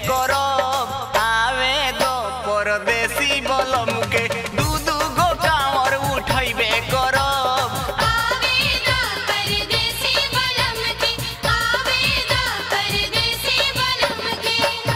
करब आवे दो परदेसी बलम के दू दू गो कांवर उठैबे करब आवेदा परदेसी बलम के आवेदा परदेसी बलम के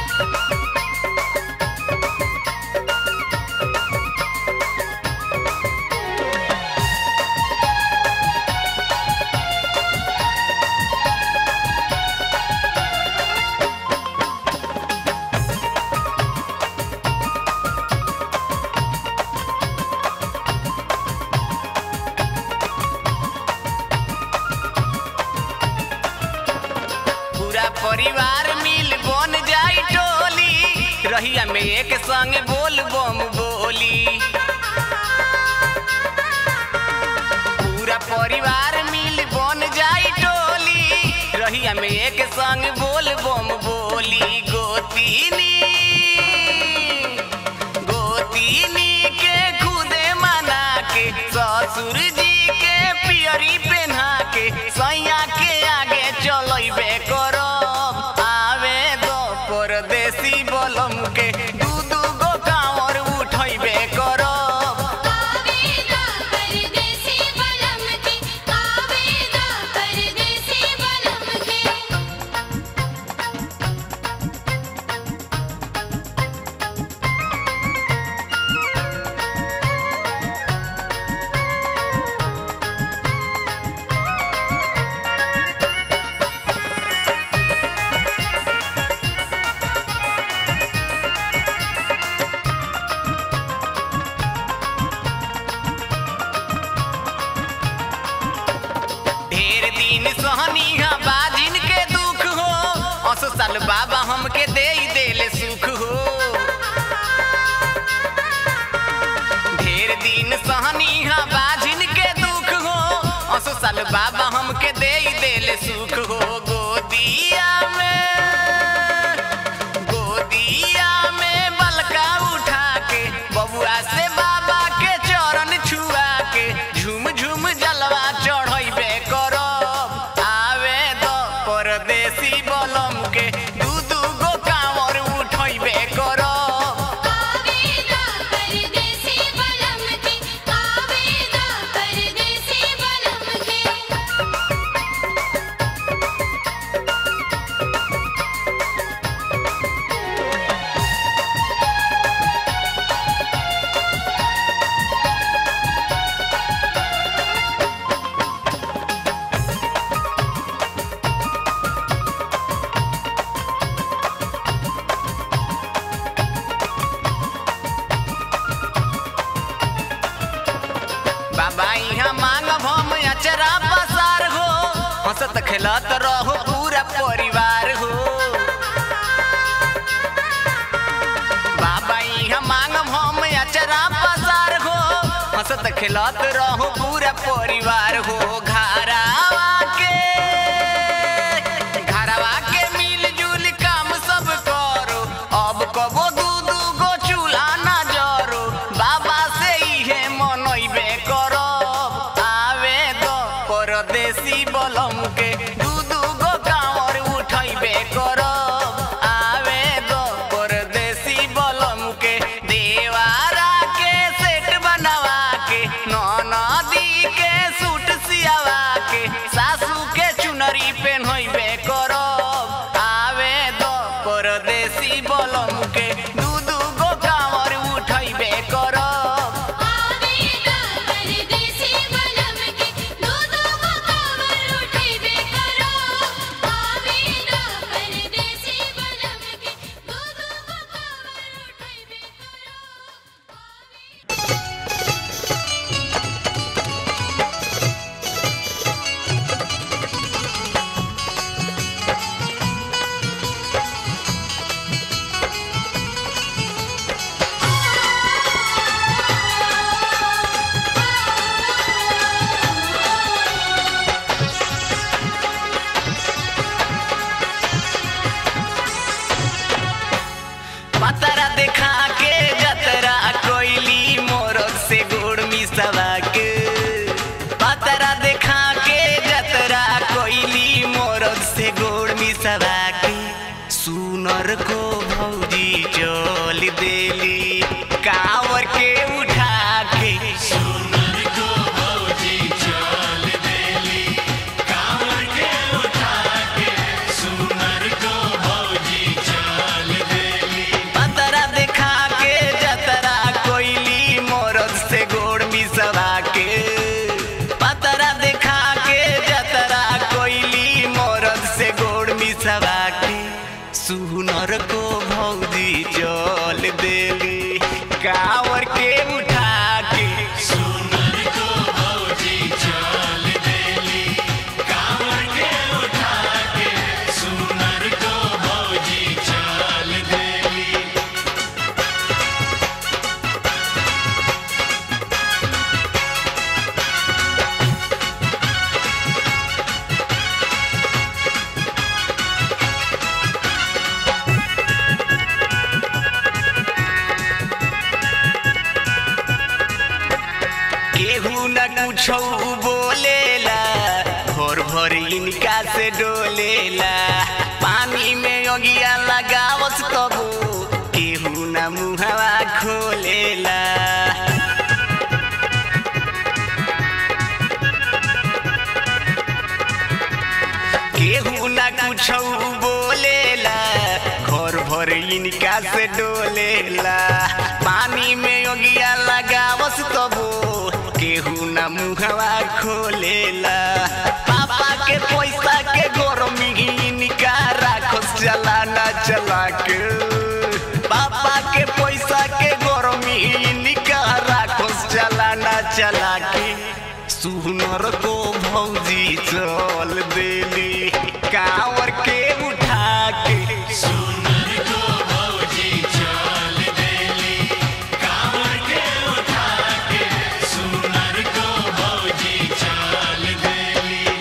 पूरा परिवार मिल बन जाई टोली रहिया में एक संग बोल बम बोली पूरा परिवार मिल बन जाई टोली रहिया में एक संग बोल बम बोली गोतीनी गोतीनी के खुदे मना के ससुर जी के पियरी पहना के सैया के आगे चलैबे करब आवे दो परदेसी बलम के दू दू गो कांवर उठैबे करब आवेदा परदेसी बलम के आवेदा परदेसी बलम के ढेर दिन सहनी हा बाजिन के दुख हो अस साल बाबा हमके दे देले सुख हो ढेर दिन सहनी हा बाजिन के दुख हो अस साल बाबा हमके दे देले सुख हो गोदिया में गोदिया में बलका उठा के बबुआ से बाबा के चरण छुआ के झूम झूम जलवा चढ़ैबे करब आवे दो परदेसी बलम के दू दू गो कांवर उठैबे करब आवेदा परदेसी बलम के आवेदा परदेसी बलम के बाबा यहाँ मांगब हम अचरा पसार हो हंसत खेलत रहो पूरा परिवार हो बाबा यहाँ मांगब हम अचरा पसार हो हंसत खेलत रहो पूरा परिवार हो घरावा के घरवा के मिलजुल काम सब करो अब कबो दू दू गो चूल्हा ना जरो बाबा से इहे मनैबे करब आवे दो परदेसी बलम के दू दू गो कांवर उठैबे करब आवे दो परदेसी बलम के देवारा के सेट बनवा के नदी के सूट सियावा के को भौजी चल देली कावर के उठा के सुनर को भौजी चल देली कांवर के उठा के सुनर को भौजी चल देली केहू न कुछो बोलेला भोर भोर इनका से डोलेला पानी में अगिया लगावस कबो केहू न मुहवा खोलेला केहू न कुछो बोलेला घर भर इनका से डोलेला पानी में अगिया लगावस तबो केहू न मुहवा खोलेला पापा के पैसा के गरमी इनका राखस चला ना चला के पापा के पैसा के गरमी इनका राखस चला ना चला के सुनर को भौजी चल देली कांवर के उठा के सुनर को भौजी चल देली कांवर के उठा के सुनर को भौजी चल देली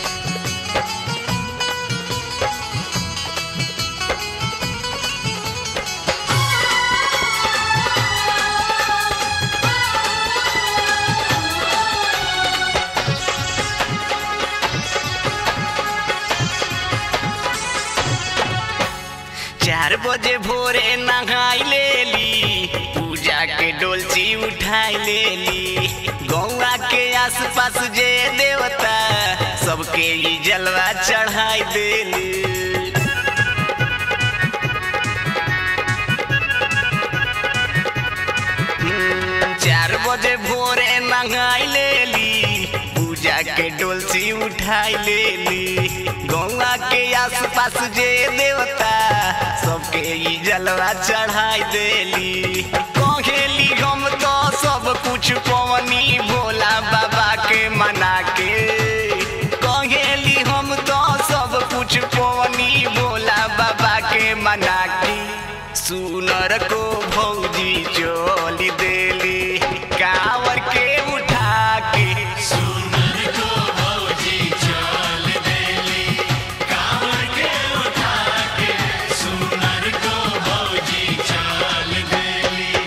चार बजे भोरे नहाई लेली पूजा के डोलची उठाई लेली गौआ के आसपास जे देवता सबके ई जलवा चढ़ाई देली हम्म, चार बजे भोरे नहाई लेली पूजा के डोलची उठाई लेली गौआ के आसपास जे देवता सबके ई जलवा चढ़ाई देली कहेली हम तो सब कुछ पवनी भोला बाबा के मना के कहेली हम तो सब कुछ पवनी भोला बाबा के मना के सुनर को भौजी चोली देली कावर के उठा के सुनर को भौजी चल देली कांवर के उठा के सुनर को भौजी चल देली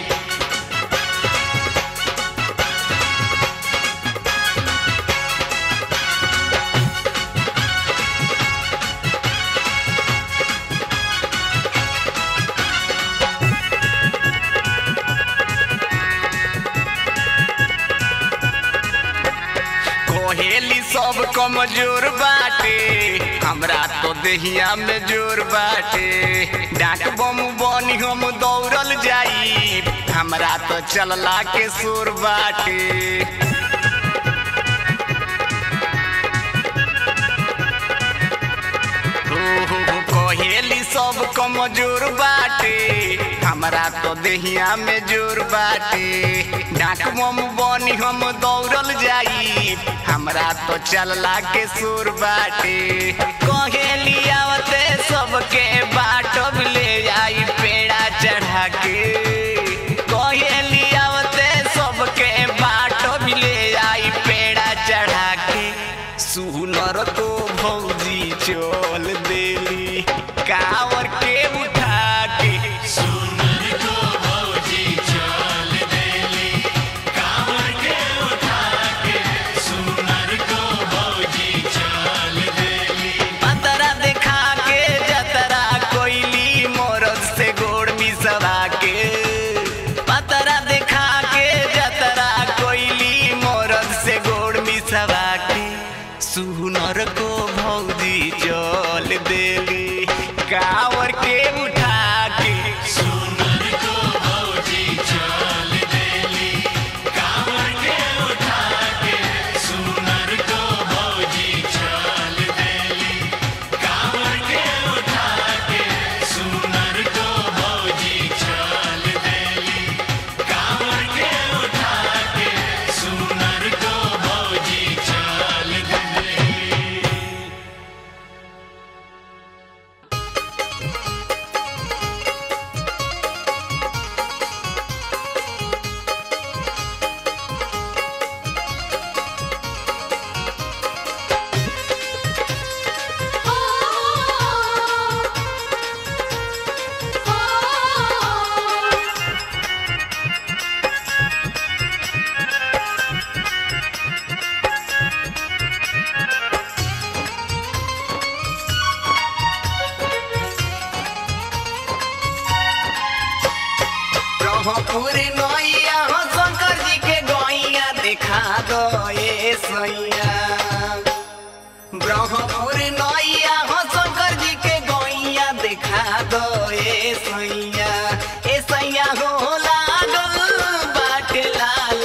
कोहेली सब कमजोर बाटे हमरा तो देहिया में जोर बाटे डाक बम बनी हम दौड़ल जाई हमरा तो चलला के सुर बाटे कहेली सब कमजोर बाटे हमरा तो देहिया में जोर बाटे डाक बम बनी हम दौड़ल जाई हमरा तो चलला के सुर बाटे कहेली आवते सबके बाटब ले आई पेड़ा चढ़ा के कहेली आवते सबके बाटब ले आई पेड़ा चढ़ा के सुनर को भौजी चल देली कावर के उठा के सुनर को भौजी चल देली कांवर के उठा के सुनर को भौजी चल देली पतरा देखा के जतरा कोइली ब्रह्मपुर नैया हो शंकर जी के गैया देखा दो ए सैया ब्रह्मपुर नैया हो शंकर जी के गैया देखा दो ए सैया ए सैया हो लागल बाट लाल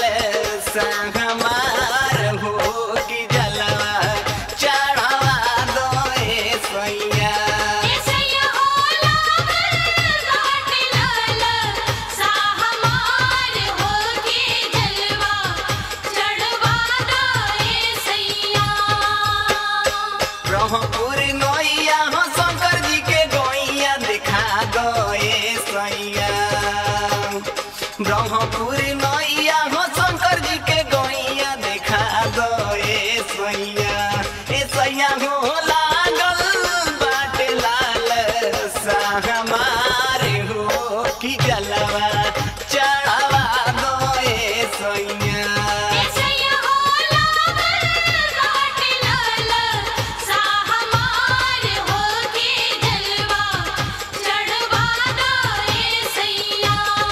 हमार हो कि जलवा चढ़वा दो ए सैया ऐसैया हो लागल बाट लाल सा हमार होके जलवा चढ़वा दो ऐसैया ब्रह्मपुर नैया हो शंकर जी के गैया देखा गए सैया ब्रह्मपुर नैया हो शंकर जी के गैया देखा गए सैया ए सैया हो लागल बाट लाल सा हमारे हो कि जलवा चढ़वा दो ए सैया ऐसैया हो लागल बाट लाल सा हमार होके जलवा चढ़वा दो ऐसैया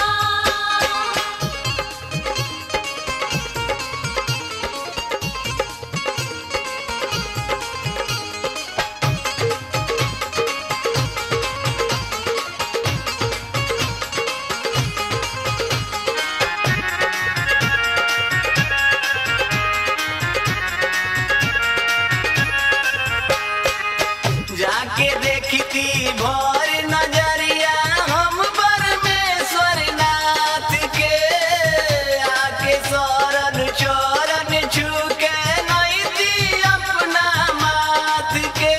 जाके देखती भोर नजरिया हम परमेश्वर नाथ के आके शरण चरण छूके नहीं दी अपना माथ के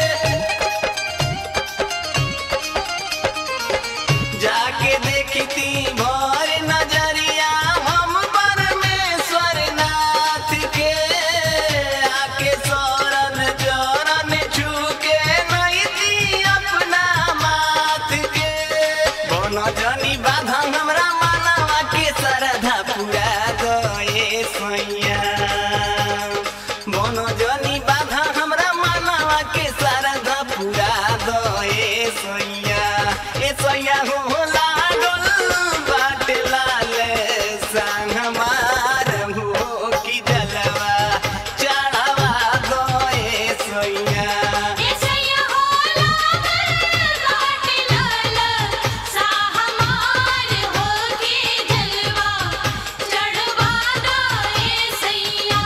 जाके देखती भोर नजरिया हम परमेश्वर नाथ के आके शरण चरण छूके नहीं दी अपना माथ के बन जनी बाधा हमरा मानवा के श्रद्धा पूरा गए सैया बन जनी बाधा हमरा मानवा के श्रद्धा पूरा गए सैया ए सैया हो लागल बाट लाल संग हमार हो कि जलवा चढ़वा गए सैया ऐसैया हो लागल बाट लाल सा हमार होके जलवा चढ़वा दो ऐसैया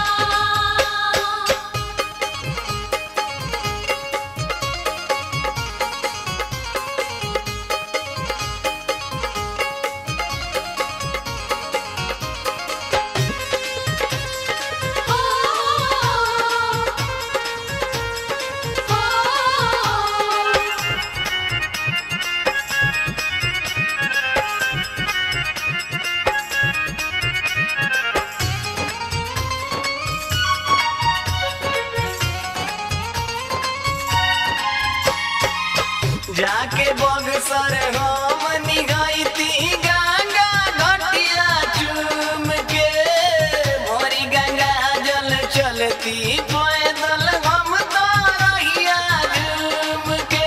जाके बगसर हम निगैती गंगा घटिया चूम के भोरी गंगा जल चलती पैदल हम तो रहिया झूम के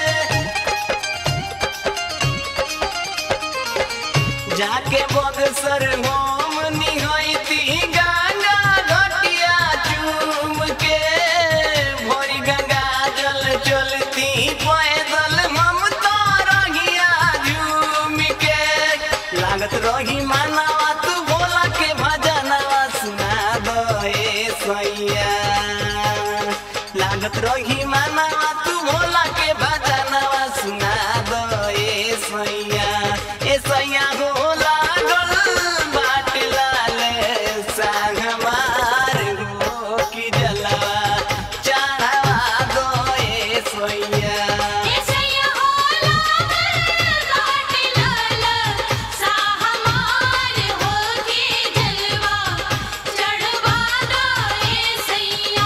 जाके बगसर हम निगैती गंगा घटिया चूम के भोरी गंगा जल चलती पैदल हम तो रहिया झूम के लागत रही मानवा तू भोला के भजनवा सुना दे सैया लागत रही मानवा तू भोला के भजनवा सुना दे सैया ए सैया हो लागल बाट लाल संग हमार हो कि जलवा चढ़वा दो ए सैया ऐसैया हो लागल बाट लाल सा हमार होके जलवा चढ़वा दो ऐसैया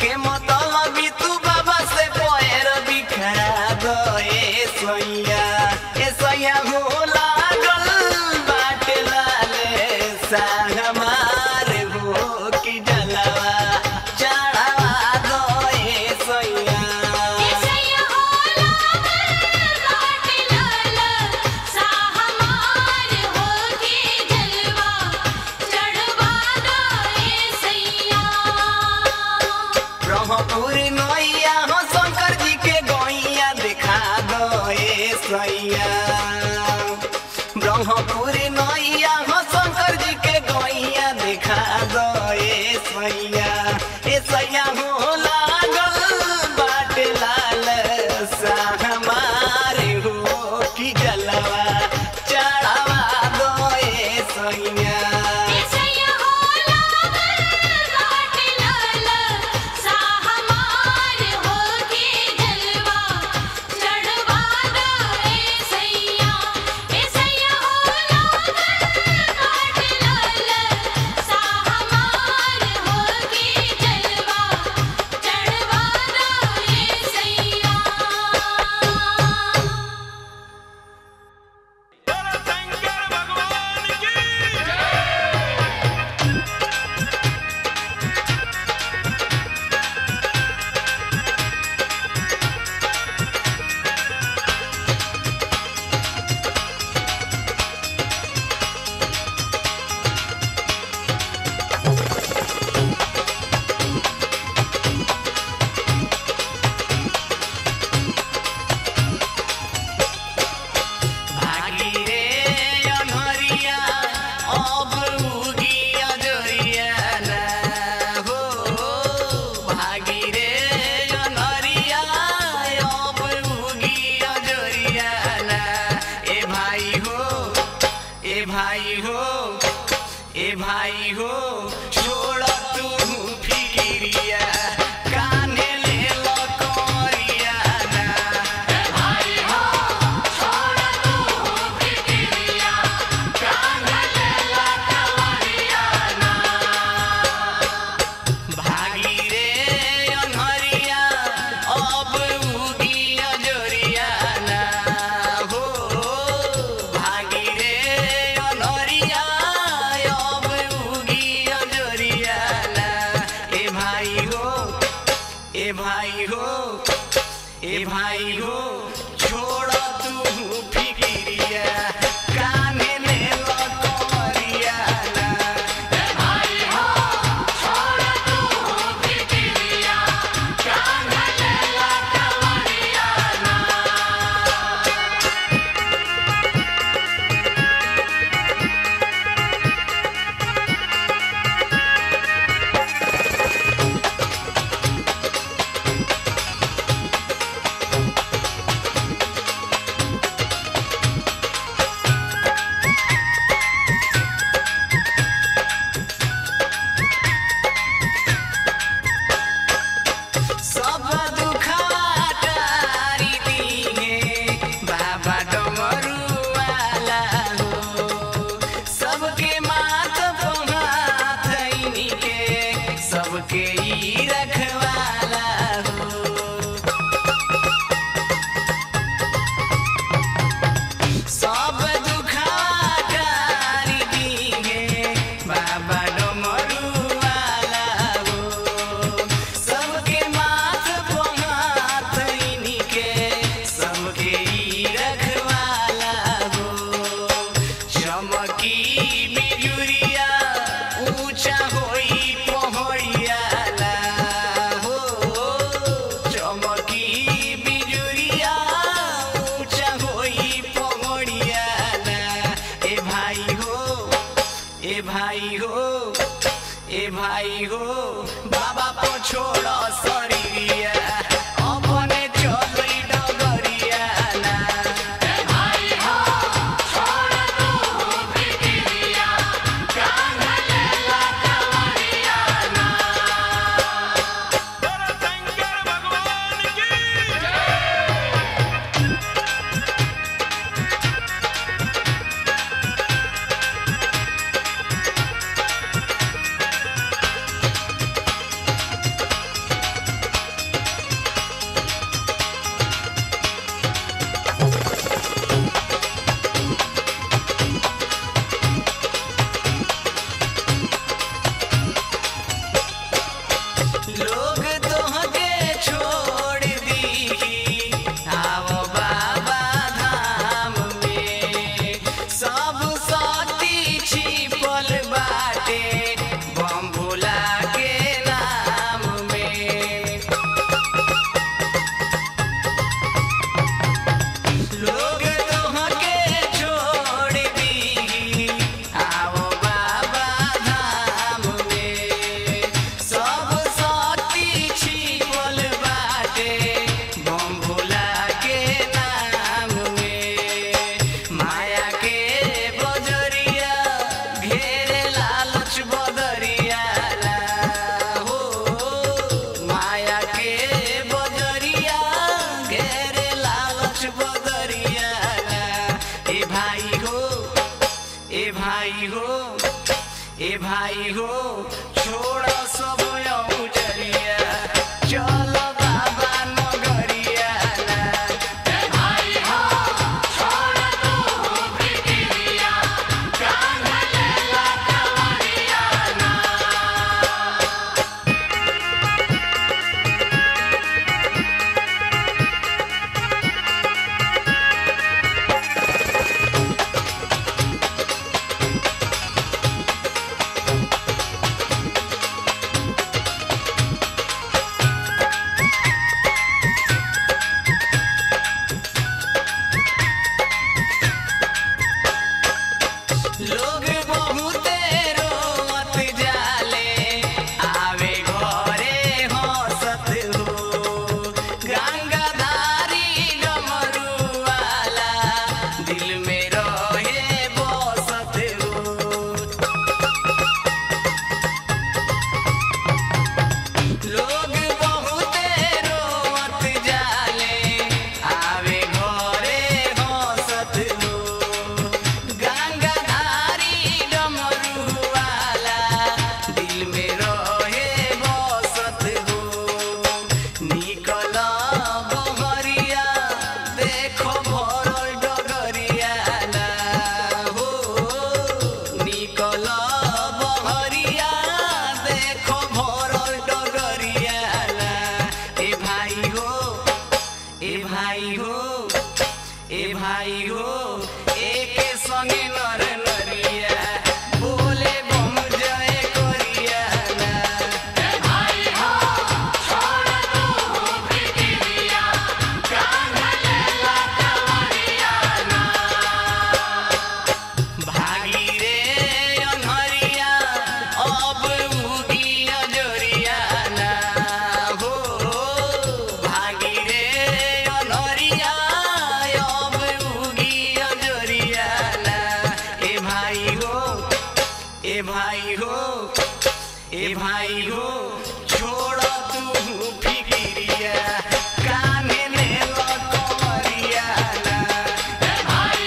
के मतलब तू बाबा से पैर बिखरा गए सोया ए सोया हो लागल बाटे लाले सागमार हो कि जलवा चढ़ावा गए सोया ऐसैया होला बाटे लाल सा हमार होके जलवा चढ़वा दो ऐसैया ब्रह्मपुर नैया हो शंकर जी के गैया दिखा गए सैया ब्रह्मपुर नैया हो शंकर जी के गैया दिखा गए सैया ए सैया हो लागल बाटे लाल सा हमारे हो कि जलवा चढ़ावा गए सैया ऐसैया होला बाटे लाल सा हमार होके जलवा चढ़वा दो ऐसैया ऐसैया होला बाटे लाल सा हमार होके जलवा चढ़वा दो ऐसैया शंकर भगवान की भागी रे अनहरिया अब उगी अजरिया ना हो भागी रे अनहरिया अब उगी अजरिया ना ए भाई हो ए भाई हो ए भाई हो छोड़ तू फिकिरिया कान्हे ले लकोरिया ना ए भाई हो भागी रे अनहरिया अब उगी अजरिया ना हो भागी रे अनहरिया अब उगी अजरिया ना ए भाई हो ए भाई हो ए भाई हो छोड़ तू फिकिरिया कान्हे में लकोरिया ना ए भाई हो सब दुखवा टारी दिहे बाबा डमरुवाला हो सबके माथ पहात के सबके ई रखवाला हो सब दुखवा टारी दिहे बाबा डमरुवाला हो सबके माथ भाई हो छोड़ सब औजरिया चल बाबा नगरिया ना लोग बहुते रोवत जाले आवे घरे हंसत हो गंगाधारी डमरू वाला दिल में रहे बसत हो लोग बहुते रोवत जाले आवे घरे हंसत हो गंगाधारी डमरू वाला दिल में रहे बसत हो निकल बहरिया देखो भरल डगरिया ना हो निकल बहरिया देखो भरल डगरिया ना ए भाई हो ए भाई हो ए भाई हो एके संगे नर नरिया बोले बम जय करिया ना भागी रे अनहरिया अब उगी अजरिया ना हो भागी रे अनहरिया अब उगी अजरिया ना ए भाई हो ए भाई हो ए भाई हो छोड़ तू फिकिरिया काने ले लकरिया ना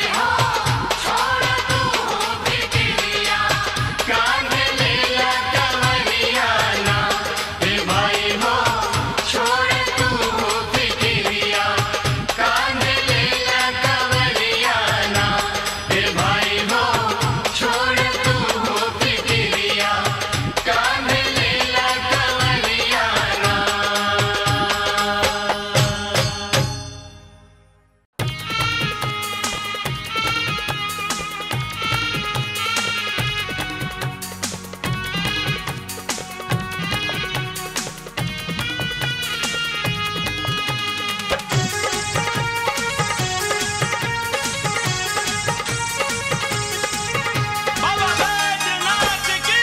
बाबा बैजनाथ की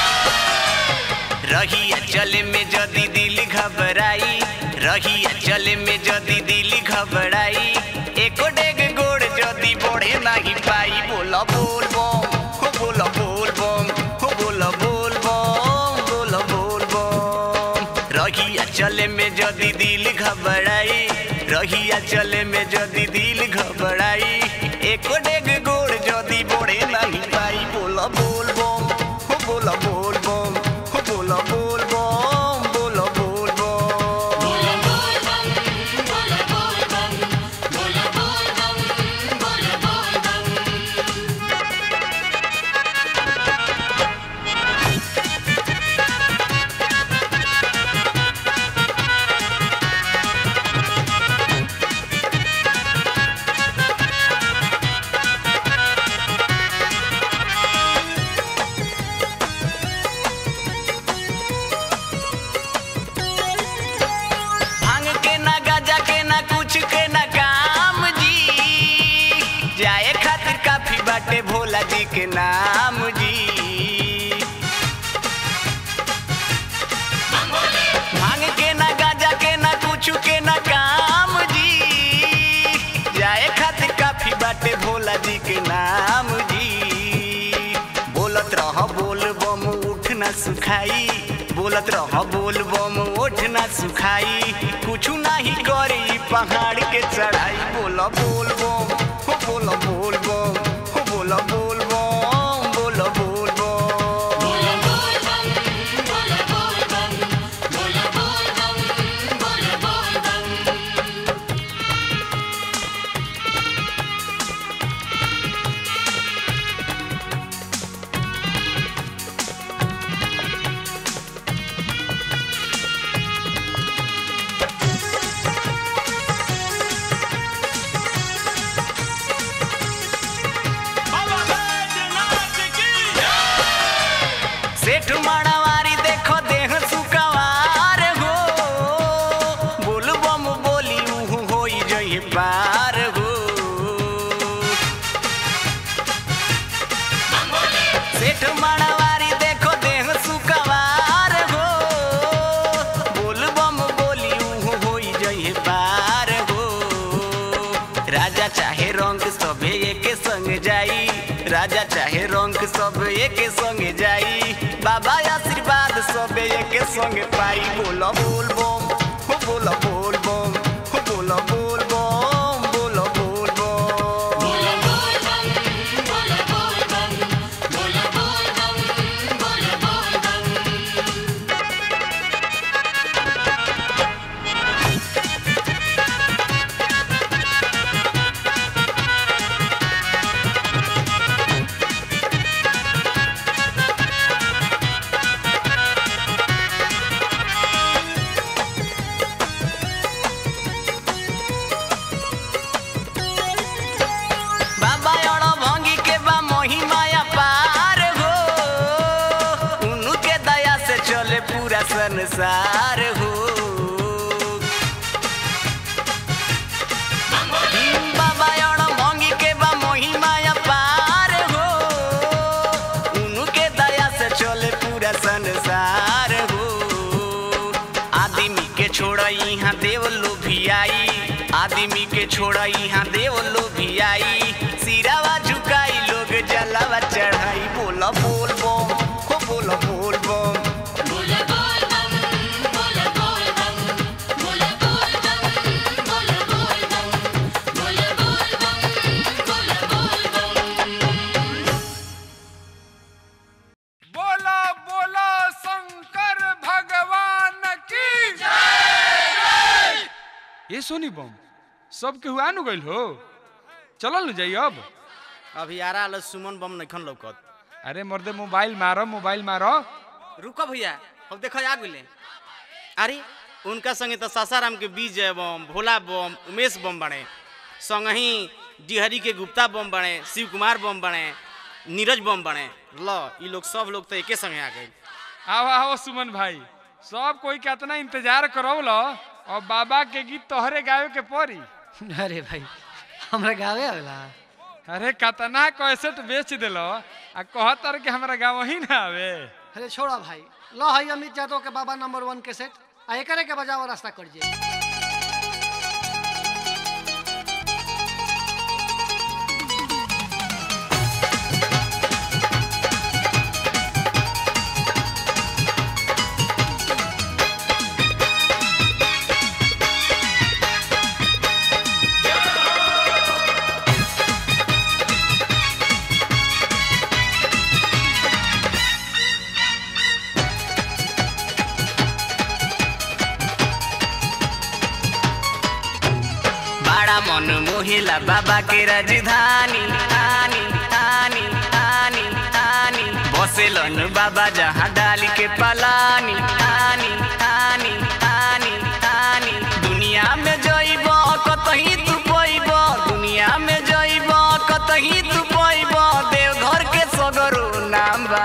रहिया चले में जदी दिल घबराई रहिया चले में जदी दिल घबराई एको डेग गोड़ जदी बढ़े नहीं पाई बोला बोल बम हो बोला बोल बम हो बोला बोल बम बोला बोल बम रहिया चले में जदी दिल घबराई रहिया चले में जदी दिल घबराई एको डेग गोड़ जदी बढ़े नहीं पाई बोला बोल बम हो बोला बोल बम हो बोला बोल बम बोला बोल बम भांग के ना गाजा के ना कुछ के ना काम जी जाए खातिर काफी बाटे भोला जी के नाम जी भांग के ना गाजा के ना कुछ के ना काम जी जाए खातिर काफी बाटे भोला जी के नाम जी बोलत रह बोल बम उठ ना सुखाई बोलत रह बोल बम ओठ ना सुखाई कुछु नाही करी पहाड़ के चढ़ाई बोला बोल बम हो बोला बोल बम हो बोला बोल बम बोला बोल बम एके संगे जाई बाबा आशीर्वाद सबे एके संगे पाई बोलो बोल बम हो बोलो बोल बम हो बोलो बोल बम बोलो बोल बम बोलो बोल बम बोलो बोल बम बोलो बोल बम बोलो बोल बम बाबा अड़ भंगी के बा महिमाया पार हो उनके दया से चले पूरा संसार हो बाबा अड़ भंगी के बा महिमाया पार हो उनके दया से चले पूरा संसार हो आदमी के छोड़ यहाँ देव लोभियाई आदमी के छोड़ यहाँ देव लोभियाई सिरावा झुकाई लोग जलावा चढ़ाई बोला बोल बम हो बोला बोल बम बोलो बोल बम बोलो बोल बम बोलो बोल बम बोलो बोल बम बोलो बोल बम बोलो बोल बम बोला बोला शंकर भगवान की ये सोनी बम सब के हुआ नु गइल हो चलल न जाई अब अभी आरा आल सुमन बम नखन लौकत अरे मर्दे मोबाइल मारो मोबाइल मारो रुको भैया अब देखो आ गेले अरे उनका संगे तो सासाराम के विजय बम भोला बम उमेश बम बने संगही डिहरी के गुप्ता बम बने शिव कुमार बम बने नीरज बम बने ल ई लोग सब लोग तो एके संगे आ गए आओ आओ सुमन भाई सब कोई कितना इंतजार करो लो और बाबा के गीत तोहरे गावे के पड़ी अरे भाई हमरा गावे आवेला अरे कतना कैसेट बेच दिलो आ कहतर के हमरा गाँव ही ना आवे अरे छोड़ा भाई लो है अमित यादव के बाबा नंबर वन के सेट आ एकरे के बजाओ रास्ता कर जे बड़ा मन मोहिला बाबा के राजधानी आनी आनी आनी आनी बसेलन बाबा जहाँ डाली के पलानी आनी आनी आनी आनी दुनिया में जइब कतही तू पैब दुनिया में जइब कतही तू पैब देवघर के सगरो नाम बा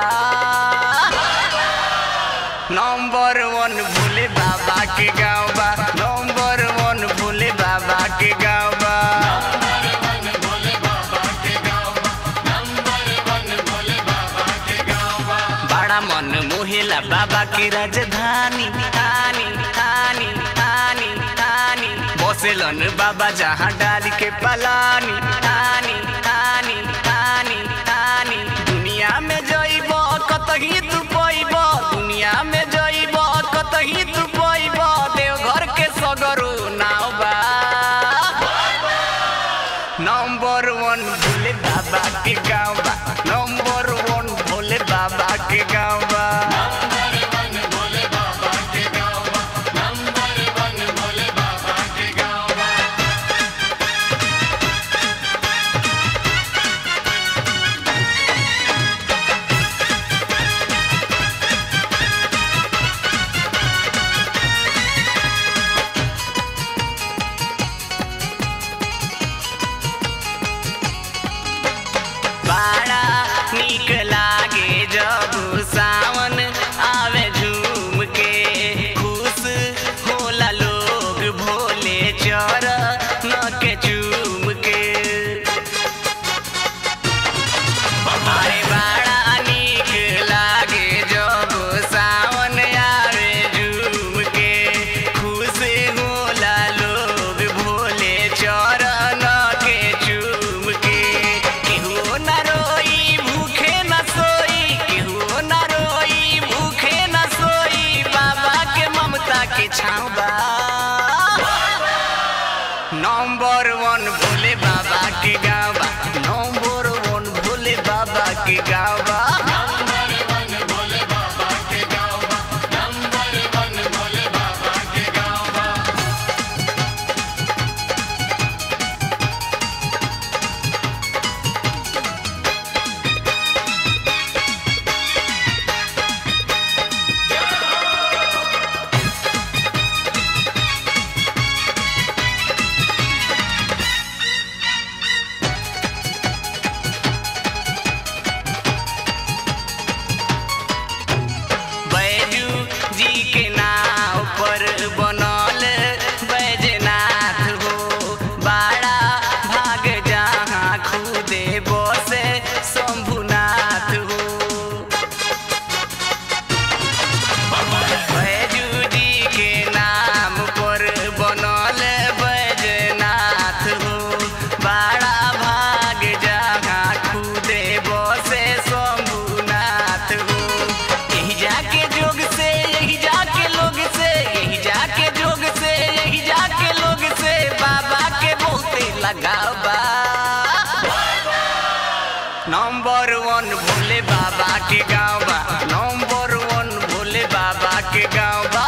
नंबर वन भोले बाबा के गाँव बा नंबर वन भोले बाबा के गाँव बा बड़ा मन मोहिला बाबा की राजधानी आनी आनी आनी आनी बसेलन बाबा जहाँ डाली के पलानी आनी आनी आनी आनी दुनिया में जइब कतही तू पैब दुनिया में जइब कतही तू पैब देवघर के सगरो नाव बा नंबर वन भोले बाबा के गाँव बा नंबर वन भोले बाबा के गाँव बा नंबर वन भोले बाबा के गाँव बा नंबर वन भोले बाबा के गाँव बा बैजू जी के नाव पर बनल बैजनाथ हो बड़ा भाग जहाँ खुदे बसे शंभुनाथ हो बैजू जी के नाम पर बनल बैजनाथ हो बड़ा भाग जहाँ खुदे बसे शंभुनाथ हो यही जाके जोग से यही जाके लोग से यही जाके जोग से यही जाके लोग से बाबा के बहुते लगाव बा नंबर वन भोले बाबा के गाँव बा नंबर वन भोले बाबा के गाँव बा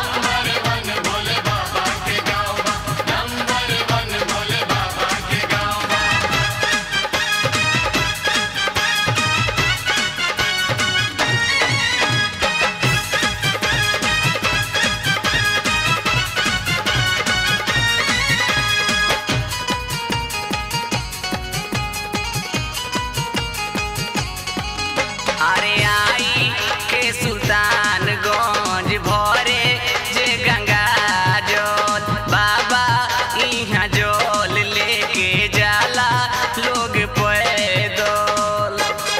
अरे आई के सुल्तानगंज भरे जे गंगा जल बाबा इहाँ जल लेके जाला लोग पैदल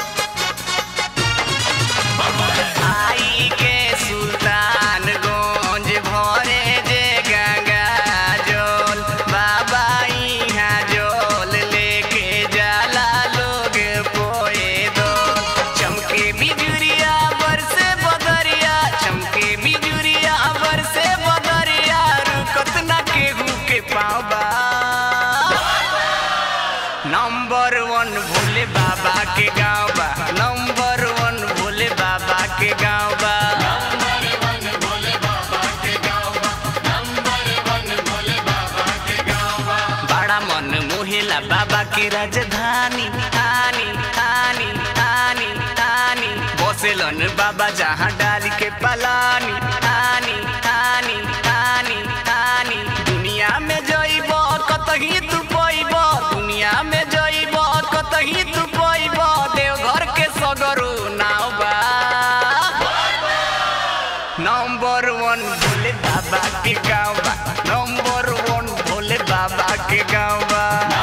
आई के सुल्तानगंज भरे जे गंगा जल बाबा इहाँ जल लेके जाला लोग पैदल चमके बिजुरिया बरसे बदरिया चमके बिजुरिया बरसे बदरिया रुकत ना केहू के पाँव बा नंबर वन भोले बाबा के गाँव बा नंबर वन भोले बाबा के गाँव बा बड़ा मन मोहिला बाबा के राजधानी हानी हानी हानी हानी बसेलन बाबा जहाँ डाली के पलानी हानी हानी हानी हानी दुनिया में जइब कतही तू पैब दुनिया में जइब कतही तू पैब देवघर के सगरो नाव बा नंबर वन भोले बाबा के गाँव बा नंबर वन भोले बाबा के गाँव बा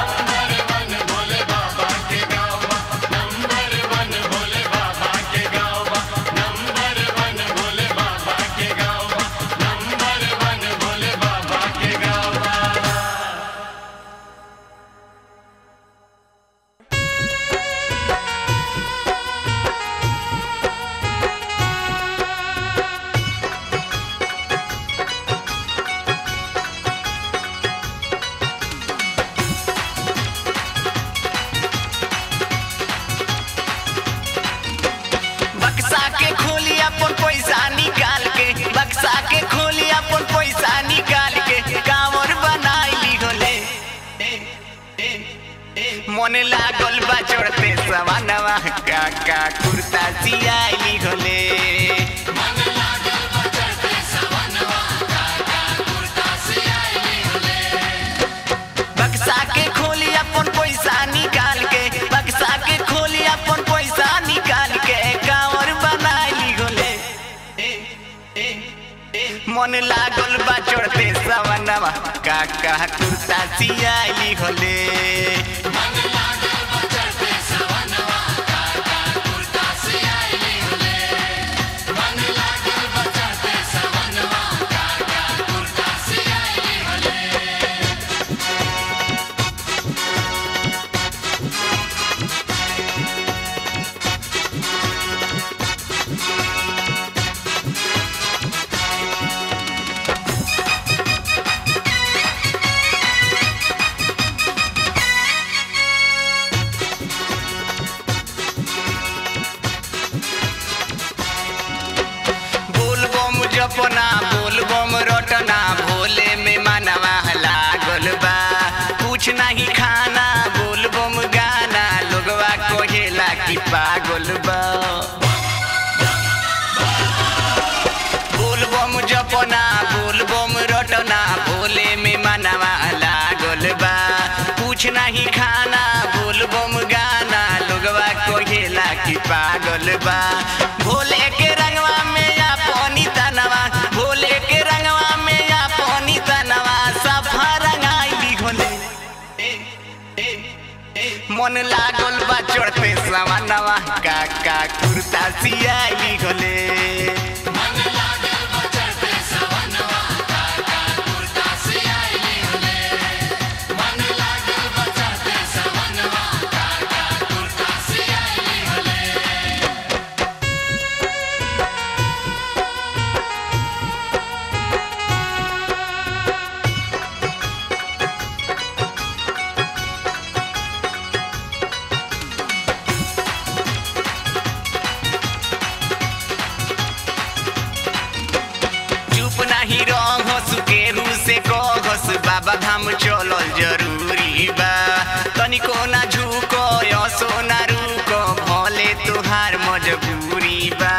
बक्सा के खोली अपन पैसा निकाल के बक्सा के खोली अपन पैसा निकाल के कांवर बनाइली होले मन लागल बा चढ़ते सवानवा काका कुर्ता सियाइली होले बक्सा के खोली अपन पैसा निकाल के बक्सा के खोली अपन पैसा निकाल के कांवर बनाइली होले मन लागल बा चढ़ते सवनवा काका कुर्ता सियाइली होले लागल बा भोले के रंगवा में या पानी तनवा भोले के रंगवा में या पानी तनवा सफा रंगाई होले मन लागल बा चढ़ते सवानवा काका कुर्ता सियाई होले चुप नाही रहस केहू से कहस बाबा धाम चलल जरूरी बा तनिको ना झुको यसो ना रुको भले तुहार मजबूरी बा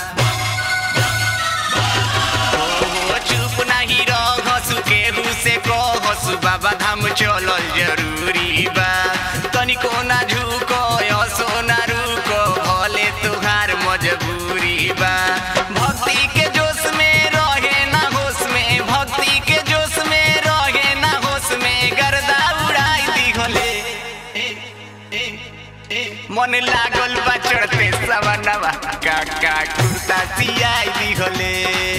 ओ, चुप नाही रहस केहू से कहस बाबा धाम चलल जरूरी बा तनिको ना झुको यसो ना रुको भले तुहार मजबूरी बा भक्ति के जोश में रहे ना होश में भक्ति के जोश में रहे ना होश में गर्दा उड़ाई दी होले मन लागल बा चढ़ते सवनवा काका कुर्ता सियाई दी होले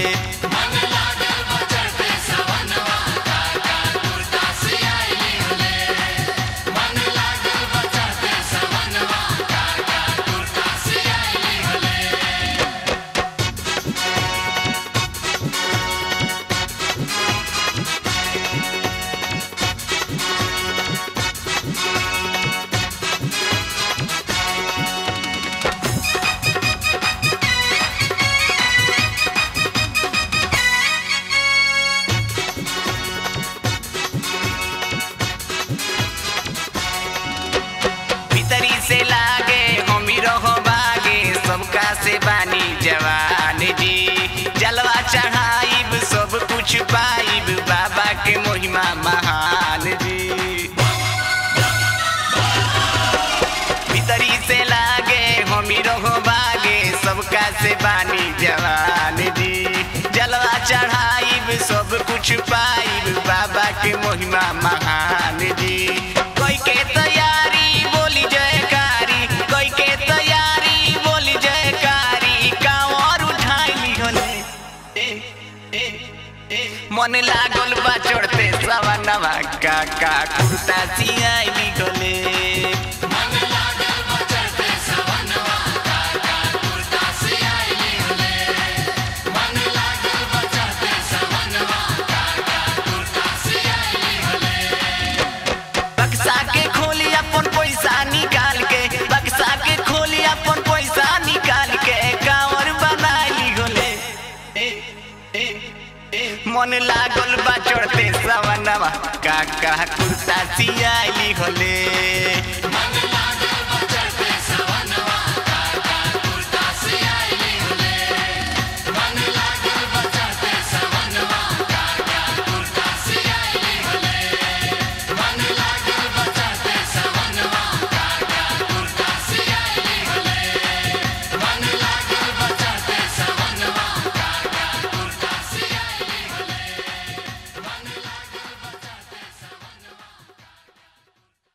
भीतरी से लागे हमी रहो बागे सबका से बानी जवान जी जलवा चढ़ाइब सब कुछ पाइब बाबा के महिमा महान जी भीतरी से लागे हमी रहो बागे सबका से बानी जवान जी जलवा चढ़ाइब सब कुछ पाइब बाबा के महिमा महान जी कोई के तैयारी बोली जयकारी कोई के तैयारी बोली जयकारी कांवर उठाई होले मन लागल बा चढ़ते सवनवा काका कुर्ता सियाई गोले बक्सा के खोली अपन पैसा निकाल के बक्सा के खोली अपन पैसा निकाल के कांवर बनाई गोले मन लागल बा चढ़ते सवनवा काका कुर्ता सियाई होले